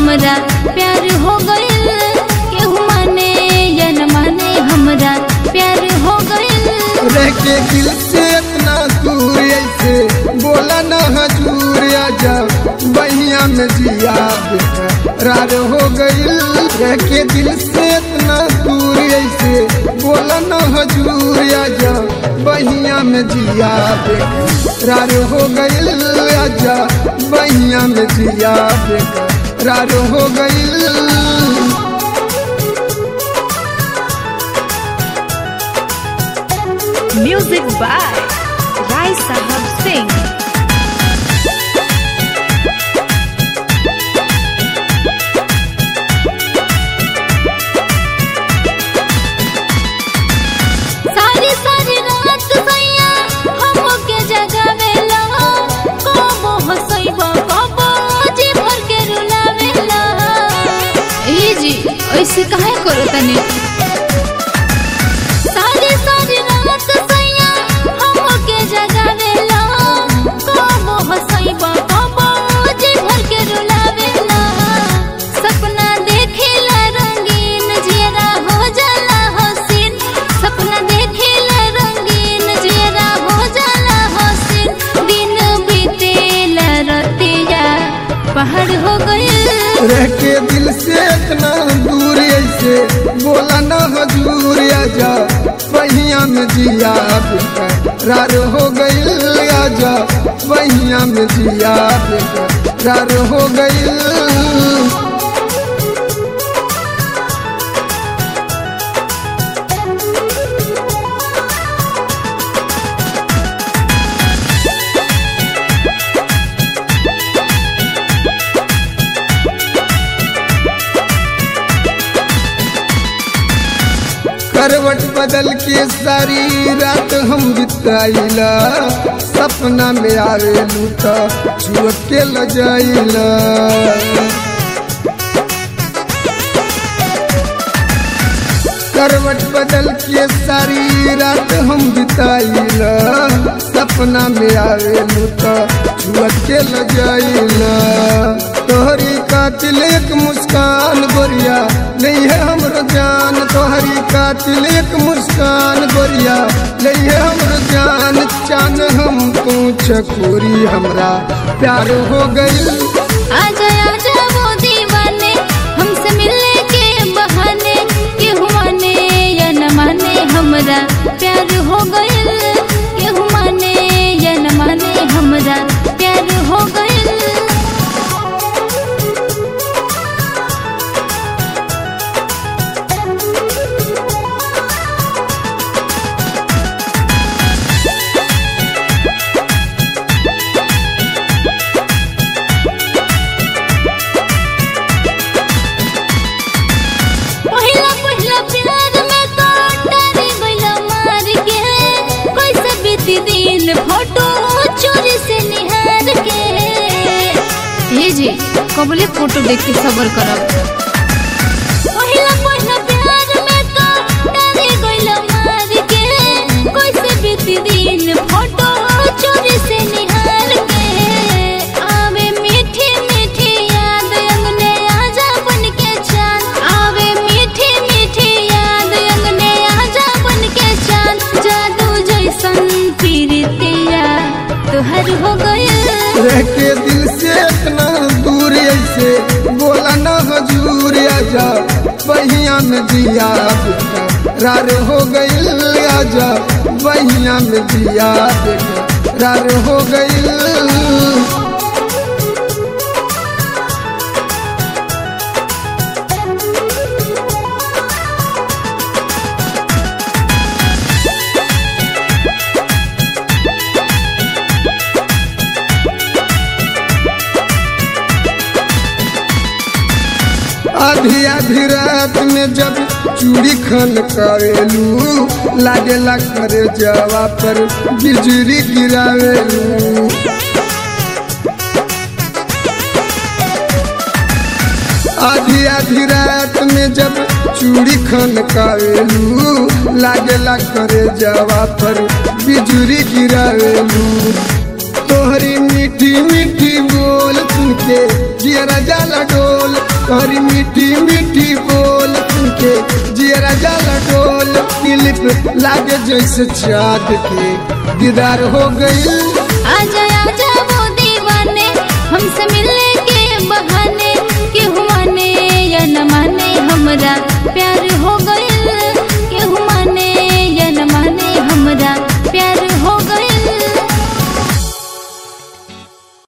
हमरा प्यार हो गइल केहू माने या न माने हमरा प्यार हो गइल रह के दिल से इतना दूर ऐसे बोला न हजूर आजा बहिया में जिया रार हो गइल रह के दिल से इतना दूर ऐसे बोला न हजूर आजा बहिया में जिया रार हो गइल आजा बहिया में जिया रार हो गइल Music by Rai Sahab Singh. सारी सारी रात सैया हमके जगावेला कबो हसैबा कबो जी भर के रुलावेला ए जी ऐसे काहे करो तने सारी सारी रात सैया हमके जगावेला कबो हसैबा कबो जी भर के रुलावेला सपना देखेला रंगीन जियरा हो जाला हसीन सपना देखेला रंगीन जियरा हो जाला हसीन दिन बीतेला रतिया पहाड़ हो गइल रह के दिल से इतना दूर ऐसे बोला न हजूर आजा बहिया में जिया रार हो गइल आजा बहिया में जिया रार हो गइल करवट बदल के सारी रात हम बिताइला सपना में आवेलू त छुअ के ल जाइला करवट बदल के सारी रात हम बिताइला सपना में आवेलू त छुअ के ल जाइला तोहरी कातिल एक मुस्कान गोरिया नहीं है हमरो जान तोहरी कातिल एक मुस्कान गोरिया नहीं है हमरो जान चान हम तू चकोरी हमरा प्यार हो गइल आजा आजा वो दीवाने हमसे मिलने के बहाने केहू माने या न माने हमरा प्यार हो गइल केहू माने या न माने हमरा प्यार हो गइल पहिला पहिला प्यार में तो डरी गइला मार के कैसे बीती दिन फोटो चोरी से निहार के हे जी कबले फोटो देख के सबर करब पहिला पहिला प्यार में तो डरी गइला मार के कैसे बीती दिन फोटो चोरी से निहार के आवे मीठी मीठी याद अंगने आजा बन के चांद आवे मीठी मीठी याद अंगने आजा बन के चांद जादू जैसन पीरतिया तुहर हो गइल रह के दिल से इतना दूर ऐसे बोला न हजूर आजा बहिया में जिया रार हो गइल आजा बहिया में जिया रार हो गइल आधी आधी रात में जब चूड़ी खन करेलू लागेला करे जवा पर बिजली गिरावेलू आधी आधी रात में जब चूड़ी खन करेलू लागेला करे जवा पर बिजली गिरावेलू तोहरी मीठी मीठी बोल सुन के जियरा जाला डोल मीठी बोल के जियरा जाला डोल दिलीप लागे जैसे चाँद के दीदार हो गई आजा आजा वो दीवाने हमसे मिलने के बहाने क्यों माने या न माने हमरा प्यार